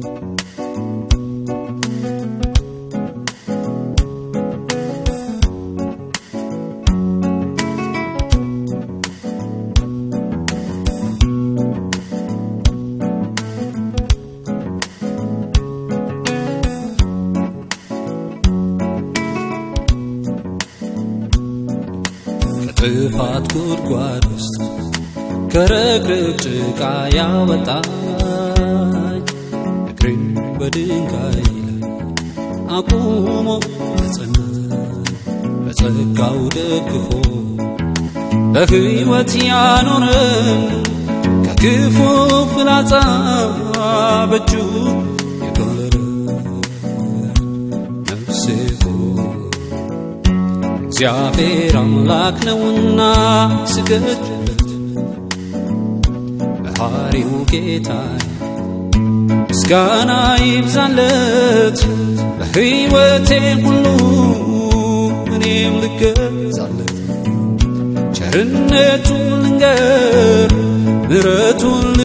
ከጥፋት ጉድጓድ ውስጥ ከረግረግ ጭቃ ያወጣኝ እግሬን በድንጋይ ላይ አቁሞ ያጸና በጸጋው ደግፎ በሕይወት ያኖረን ከክፉ ፍላጻ በእጁ የከለለን ነፍሴ ሆይ እግዚአብሔር አምላክ ነውና ስገድለት በሐሪው ጌታ ምስጋና ይብዛለት በሕይወቴ ሁሉ እኔም ልገዛለት ቸርነቱን ልንገር ምሕረቱን